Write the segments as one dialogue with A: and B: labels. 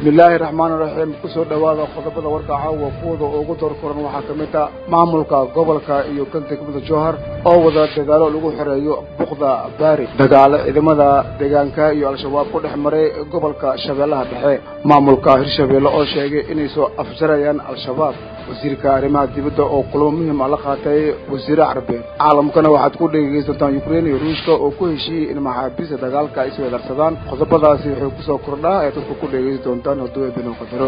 A: bismillaahi raxmaani raxiim kusoo dhowaada qodobada warka caawa kuwada ugu door koran waxaa ka mid ah maamulka gobolka iyo kan degmada jowhar oo wada dadaalo lagu xoreeyo buqda baari dagaalo ciidamada deegaanka iyo al-shabaab ku dhex maray gobolka shabeellaha dhexe maamulka hirshabeelle oo sheegay inay soo afjarayaan al-shabaab wasiirka arrimaha dibadda oo kulamo muhiim ah la qaatay wasiire carbeed caalamkana waxaad ku dhegaysantaan ukrein iyo ruushka oo ku heshiiyey in maxaabiista dagaalka ay isweedarsadaan qodobadaasi wuxuu kusoo kordhaa ee dadku ku dhegaysan doontaan hadduu eebinoo qadaro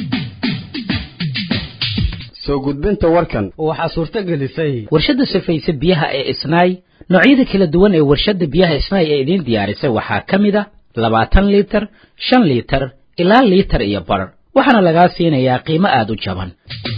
B: soo gudbinta warkan
C: waxaa suurto gelisay
D: warshadda safayse biyaha ee isnaay noocyada kala duwan ee warshadda biyaha isnaay ee idiin diyaarisay waxaa ka mid a labaatan liitar shan liitar ilaa liitar iyo bar waxaana lagaa siinayaa qiimo aada u jaban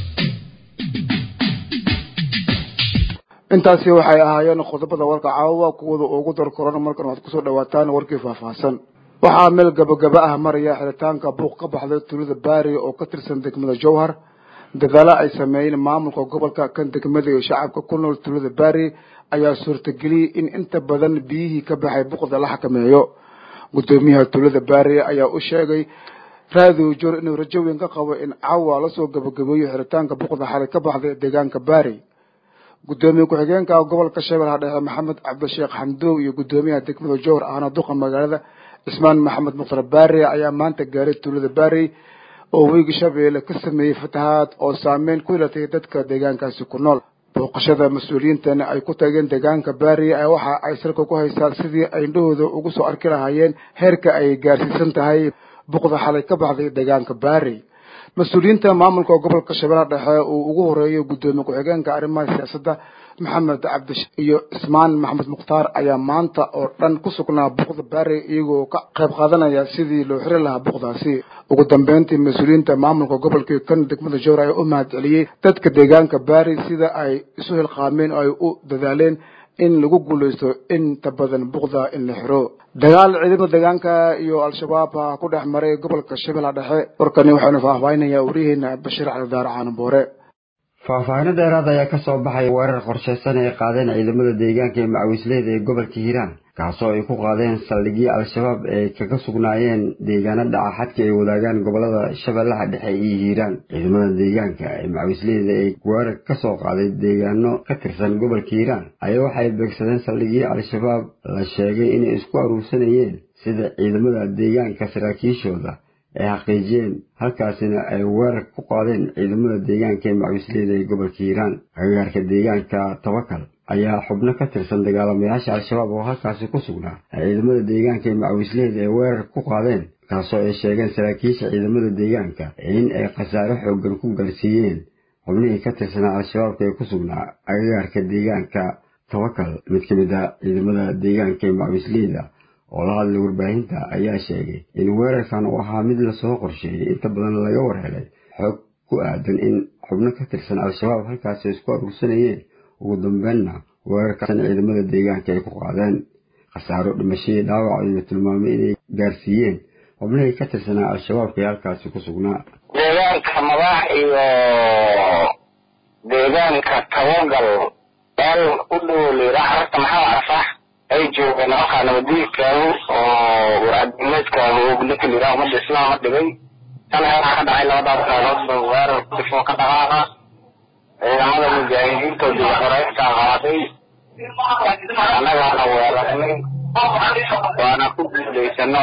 A: intaasi waxay ahaayeen qodobada warka caawa kuwada ugu dar korona markan waxaad kusoo dhawaataan warkii faahfaahsan waxaa meel gabagaba ah maraya xiritaanka buuq ka baxday tuulada baari oo ka tirsan degmada jowhar dadaalo ay sameeyeen maamulka gobolka kan degmada iyo shacabka ku nool tuulada baari ayaa suurtageliyey in inta badan biyihii ka baxay buuqda la xakameeyo guddoomiyaha tuulada baari ayaa u sheegay raadiyo joor inuu rajo weyn ka qabo in caawa lasoo gabagabeeyo xiritaanka buuqda xalay ka baxday deegaanka baari guddoomiye ku-xigeenka gobolka shabeellaha dhexe maxamed cabdisheekh xamdow iyo guddoomiyaha degmada jowhar ahna duqa magaalada cismaan maxamed mukhtar baari ayaa maanta gaaray tuulada baari oo weyga shabeelle ka sameeyey fatahaad oo saameyn ku yeelatay dadka deegaankaasi ku nool booqashada mas-uuliyiintani ay ku tageen deegaanka baari waxa ay salka ku haysaa sidii ay indhahooda ugu soo arki lahaayeen heerka ay gaarsiisan tahay buqda xalay ka baxday deegaanka baari mas-uuliyiinta maamulka gobolka shabeellaha dhexe uu ugu horeeyo guddoomiye ku-xigeenka arrimaha siyaasadda maxamed cabdish iyo cismaan maxamed mukhtaar ayaa maanta oo dhan ku sugnaa buqda baari iyagoo ka qayb qaadanaya sidii loo xiri lahaa buqdaasi ugu dambeyntii mas-uuliyiinta maamulka gobolka kan degmada jowhar ayaa u mahad celiyey dadka deegaanka baari sida ay isu hilqaameen oo ay u dadaaleen in lagu guulaysto inta badan buqda in la xiro dagaal ciidamada deegaanka iyo al-shabaab ku dhex maray gobolka shabeellaha dhexe warkani waxaanu faahfaahinaya wariyaheena bashiir calidaar caanaboore
B: faahfaahino dheeraad ayaa kasoo baxaya weerar qorsheysan ay qaadeen ciidamada deegaanka ee macawisleyda ee gobolka hiiraan kaasoo ay ku qaadeen saldhigyo al-shabaab ay kaga sugnaayeen deegaano dhaca xadka ay wadaagaan gobolada shabeellaha dhexe iyo hiiraan ciidamada deegaanka ee macawisleyda ee weerar kasoo qaaday deegaano ka tirsan gobolka hiiraan ayaa waxay beegsadeen saldhigyo al-shabaab la sheegay inay isku aruursanayeen sida ciidamada deegaanka saraakiishooda ay xaqiijiyeen halkaasina ay weerar ku qaadeen ciidamada deegaanka ee macawisleyda ee gobolka hiiraan agagaarka deegaanka tabakal ayaa xubno ka tirsan dagaalamayaasha al-shabaab oo halkaasi ku sugnaa ay ciidamada deegaanka ee macawisleyda ay weerar ku qaadeen kaasoo ay sheegeen saraakiisha ciidamada deegaanka in ay khasaare xoogan ku gaarsiiyeen xubnihii ka tirsanaa al-shabaabka ee ku sugnaa agagaarka deegaanka tabakal mid ka mid ah ciidamada deegaanka ee macawisleyda oo la hadlay warbaahinta ayaa sheegay in weerarkan uu ahaa mid lasoo qorsheeyey inta badan laga warhelay xoog ku aadan in xubno ka tirsan al-shabaab halkaasi isku aruursanayeen ugu dambeynna weerarkaasn ciidamada deegaanka ay ku qaadeen khasaaro dhimashadii dhaawac ayuu tilmaamay inay gaarsiiyeen xubnihii ka tirsanaa al-shabaabka ee halkaasi ku sugnaa
E: deegaanka madax iyo deegaanka tabagal meel u dhow layidhaa xarta maxamed arfax ay joogeen halkaa nabadiidkaagu oo warcadimeedkaagu oo ninka layidhaha ummadda islaama dhigay tan heeraa ka dhacay labadaas meeloodba weerar kudifoo ka dhaqaaqa ciidamada mujaahidiinta dib xoreyntaa qaaday annagaana weerarnay waana ku guulaysano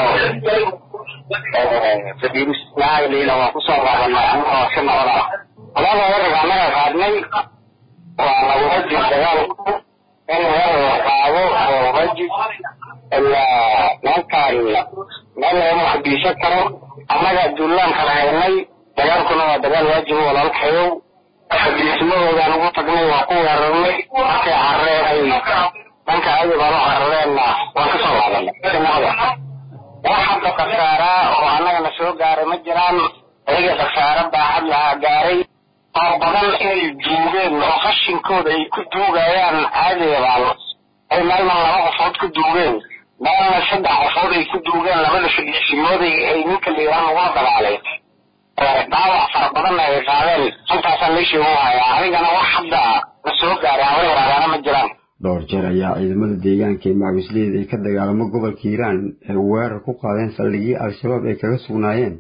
E: sabiiruslaagaliina waa kusoo qaadanay anagoo si nabad ah labada weerarka annaga qaadnay waana waajib dagaalku in weerar qaado oo waajib ilaa meelkaan meel lagama xabiisan karo annaga duulaan kala haynay dagaalkuna waa dagaal waajib walaalkayow xabiismadoodan ugu tagnay waa ku weerarnay markay carreeray dhanka adi baan u carareenna waan kasoo laabanay sinada wax hadda khasaaraa oo annagana soo gaaray ma jiraan ayaga khasaaro baaxad lahaa gaaray oo badan inay duugeen oo qashinkooda ay ku duugayaan caadigaban ay meelna laba qofood ku duugeen meelna saddex qofood ay ku duugeen labada fadhiisimooday ay ninka liiraan ugula dagaalay dhaawac fara badanna ay qaadeen halkaasaan meeshii ugu hayaa anigana wax hadda la soo gaaray haba yaraadaana ma jiraan
B: dhowr jeer ayaa ciidamada deegaanka ee macawisleyda ay ka dagaalamo gobolka hiiraan ay weerar ku qaadeen saldhigyo al-shabaab ay kaga sugnaayeen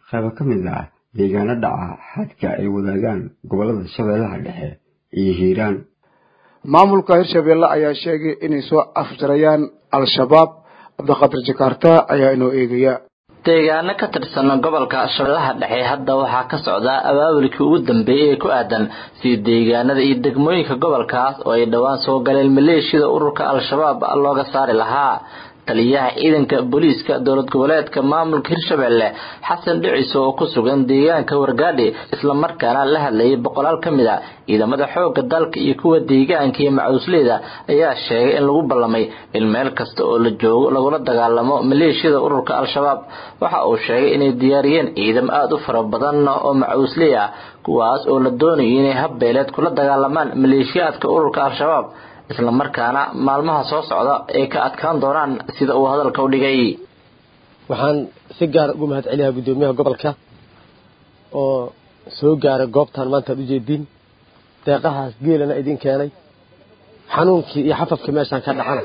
B: qaybo ka mid ah deegaano dhaca xadka ay wadaagaan gobollada shabeellaha dhexe iyo hiiraan
A: maamulka hirshabeelle ayaa sheegay inay soo afjarayaan al-shabaab cabdiqaadir jakaarta ayaa inoo eegaya
C: deegaano ka tirsan gobolka shabeellaha dhexe hadda waxaa ka socda abaabulkii ugu dambeeyey ee ku aadan sii deegaanada iyo degmooyinka gobolkaas oo ay dhowaan soo galeen maleeshiyada ururka al-shabaab looga saari lahaa taliyaha ciidanka booliiska dowlad goboleedka maamulka hirshabelle xasan dhiciso oo ku sugan deegaanka wargaadhi islamarkaana la hadlayay boqolaal ka mid a ciidamada xoogga dalka iyo kuwa deegaanka iyo macuusleyda ayaa sheegay in lagu ballamay in meel kasta oo la joogo lagula dagaalamo maleeshiyada ururka al-shabaab waxa uu sheegay inay diyaariyeen ciidamo aada u fara badan oo macuusley ah kuwaas oo la doonayo inay habbeeleed kula dagaalamaan maleeshiyaadka ururka al-shabaab isla markaana maalmaha soo socda ay ka adkaan doonaan sida uu hadalka u dhigay
F: waxaan si gaar ugu mahad celiyaa guddoomiyaha gobolka oo soo gaaray goobtan maanta ad ujeediin deeqahaas geelana idin keenay xanuunkii iyo xafafkii meeshaan ka dhacana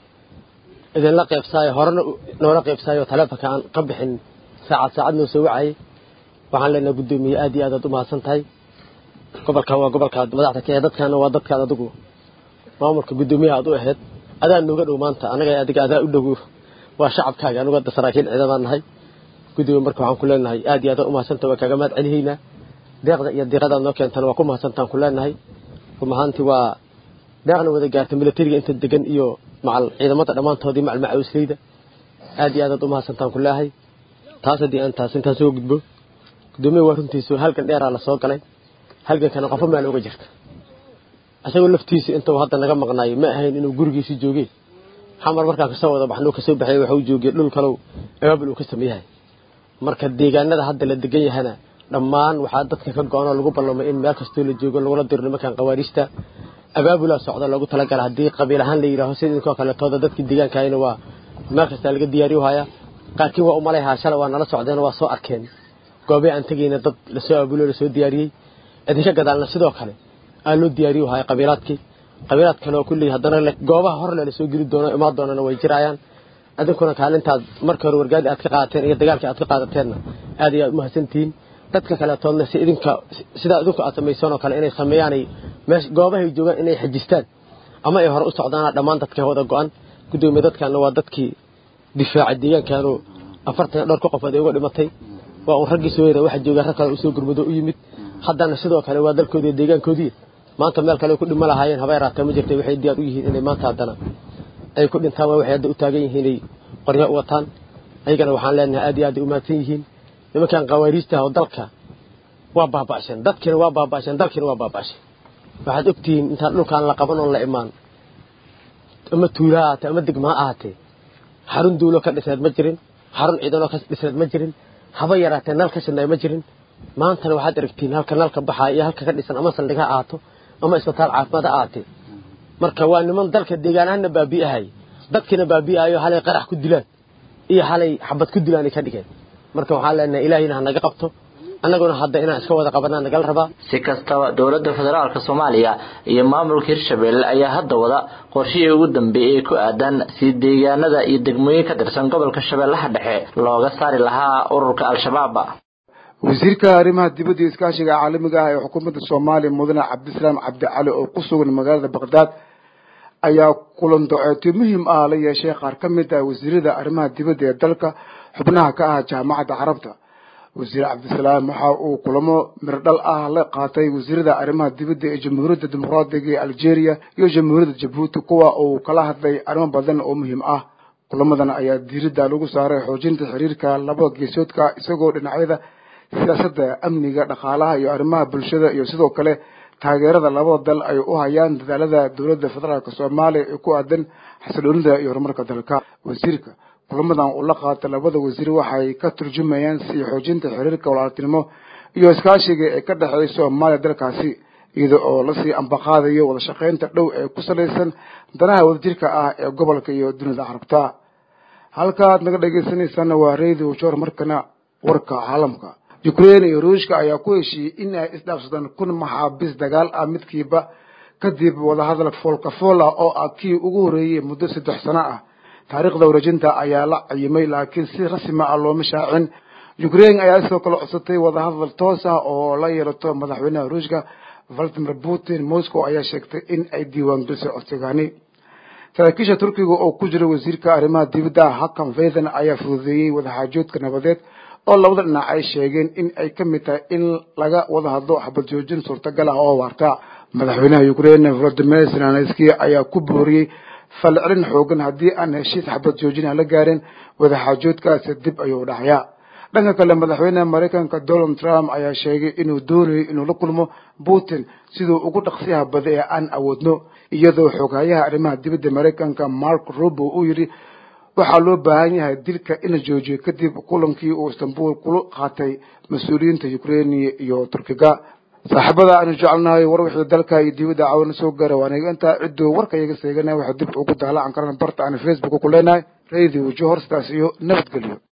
F: idinla qaybsaayo horena noola qaybsaayo taleefonka aan ka bixin saacad saacad noo soo wacayay waxaan leenahay guddoomiye aad iyo aad aad u mahadsan tahay gobolkan waa gobolkaad madaxda ka ee dadkaana waa dadkaad adigu maamulka guddoomiyaha aad u ahayd adaa nooga dhow maanta anaga adiga adaa u dhow waa shacabkaaga anugu hadda saraakiil ciidamaan nahay guddiga marka waxaan ku leenahay aad iyo aad u mahadsanta waa kaaga mahad celihaynaa deeqda iyo diiqadaad noo keentana waa ku mahadsantaan ku leenahay run ahaantii waa deeqna wada gaartay milatariga inta degan iyo macal ciidamada dhammaantoodii macal macawisleyda aad iyo aad aad u mahadsantaan ku leehay taas haddii aan taas intaan soo gudbo guddoomiya waa runtiisu halgan dheeraa la soo galay halgankana qofo meel uga jirta isagoo laftiisa intuu hadda naga maqnaayo ma ahayn inuu gurigiisi joogeen xamar markaan kasoo wada baxnuu kasoo baxay waxa uu joogay dhul kalow abaabul uu ka sameeyahay marka deegaanada hadda la degan yahana dhammaan waxaa dadka ka go-an oo lagu ballamay in meel kastoo la joogo lagula diro nimankan qawaariista abaabulaa socda loogu talagala haddii qabiil ahaan la yidhaaho sida idinkoo kaletooda dadkii deegaankahayna waa meel kastaa laga diyaariyo hayaa qaarkiin waa umalayhaa shalay waa nala socdeen waa soo arkeen goobey aan tegayna dad lasoo abaabuloo lasoo diyaariyey idinka gadaalna sidoo kale aa loo diyaariyo haya qabiilaadkii qabiilaad kale oo kulley haddana goobaha horle lasoo geli doono imaan doonana way jirayaan adinkuna kaalintaad markii hore wargaadi aad ka qaadateen iyo dagaalkii aad ka qaadateenna aad iyo aad u mahadsantihiin dadka kaleetoodna si idinka sidaa idinku aad samaysaan oo kale inay sameeyaanay meesha goobahay joogaan inay xajistaan ama ay hore u socdaana dhammaan dadka wada go-an guddoomiye dadkaana waa dadkii difaacay deegaankaanu afartan dhowr ka qofood ay uga dhimatay waa un raggii soo yara waxa jooga rag kale usoo gurmado u yimid haddana sidoo kale waa dalkoodii deegaankoodii maanta meel kale ku dhima lahaayeen haba yaraatee ma jirtay waxay diyaar u yihiin inay maanta haddana ay ku dhintaan waa waxay hadda u taagan yihiin ay qoryo u wataan ayagana waxaan leenahay aad iyo aad ay u mahadsan yihiin nimankan qawaariista oo dalka waa baaba'sheen dadkiina waa baaba'sheen dalkiina waa baaba'sheen waxaad ogtihiin intaan dhulkaan la qaban oon la imaan ama tuula ha ahaatee ama degma ha ahaatee xarun duulo ka dhisneed ma jirin xarun ciidanoo ka dhisneed ma jirin haba yaraatee nal ka shidnay ma jirin maantana waxaad aragtiin halka nalka baxaa iyo halka ka dhisan ama saldhig ha ahaato ama isbitaal caafimaad ha ahaatee marka waa niman dalka deegaanahana baabi'ahay dadkiina baabi'ayo halay qarax ku dilaan iyo halay xabad ku dilaan ay ka dhigeen marka waxaan leenahay ilaahina ha naga qabto annaguna hadda inaan iska wada qabanaa nagala rabaa
C: si kastaba dowladda federaalka soomaaliya iyo maamulka hirshabelle ayaa hadda wada qorshihii ugu dambeeyey ku aadan si deegaanada iyo degmooyin ka tirsan gobolka shabeellaha dhexe looga saari lahaa ururka al-shabaab
A: wasiirka arrimaha dibadda iyo iskaashiga caalamiga ah ee xukuumadda soomaaliya mudane cabdisalaam cabdicali oo ku sugan magaalada baqdaad ayaa kulan doceetyo muhiim ah la yeeshay qaar ka mid ah wasiirada arrimaha dibadda ee dalka xubnaha ka ah jaamacadda carabta wasiir cabdisalaam waxa uu kulamo mirdhal ah la qaatay wasiirada arrimaha dibadda ee jamhuuriyadda dimuqraadiga ee algeria iyo jamhuuriyadda jabuuti kuwa uu kala hadlay arrimo badan oo muhiim ah kulamadan ayaa diiradda lagu saaray xoojinta xiriirka labada geesoodka isagoo dhinacyada siyaasadda amniga dhaqaalaha iyo arrimaha bulshada iyo sidoo kale taageerada labada dal ay u hayaan dadaalada dowladda federaalk soomaaliya ee ku aadan xasiloonida iyo horumarka dalka wasiirka kulamadan uu la qaatay labada wasiir waxay ka turjumayaan sii xoojinta xiriirka walaaltinimo iyo iskaashiga ee ka dhexeeya soomaaliya dalkaasi iyada oo lasii ambaqaadayo wada shaqaynta dhow ee ku salaysan danaha wadajirka ah ee gobolka iyo dunida carabta halkaad naga dhegeysanaysaana waa radio jor markana warka caalamka ukraine iyo ruushka ayaa ku heshiiyey in ay isdhaafsadaan kun maxaabiis dagaal ah midkiiba kadib wadahadal foolkafool ah oo ah kii ugu horreeyey muddo saddex sano ah taariikhda wareejinta ayaa la cayimay laakiin si rasmi ah looma shaacin ukraine ayaa sidoo kale codsatay wadahadal toos ah oo la yeelato madaxweynaha ruushka valadimir putin moscow ayaa sheegtay in ay diiwaangelisay codsigaani saraakiisha turkiga oo ku jira wasiirka arrimaha dibadda hakan faythan ayaa fududeeyey wadaxaajoodka nabadeed oo labada dhinac ay sheegeen in ay ka mid tahay in laga wada hadlo xabad joojin suurtagal ah oo waarta madaxweynaha ukraine volodimir zelenski ayaa ku booriyey falcelin xoogan haddii aan heshiis xabad joojin aan la gaarin wadaxaajoodkaasi dib ayuu dhacayaa dhanka kale madaxweynaha maraykanka donald trump ayaa sheegay inuu doonayo inuu la kulmo putin siduu ugu dhaqsiyaha bada ee aan awoodno iyadoo xoghayaha arrimaha dibadda maraykanka mark rubo uu yidhi waxaa loo baahan yahay dilka in la joojiyo kadib kulankii uu istanbul kula qaatay mas-uuliyiinta ukraine iyo turkiga saaxiibada aanu jecelnahay war wixii dalka iyo dibadda caawina soo gaara waan iga intaa cidduu warka iyaga seeganaya waxaa dib ugu daalacan karana barta aan facebook ku leenahay radio johor sidaas iyo nabadgelyo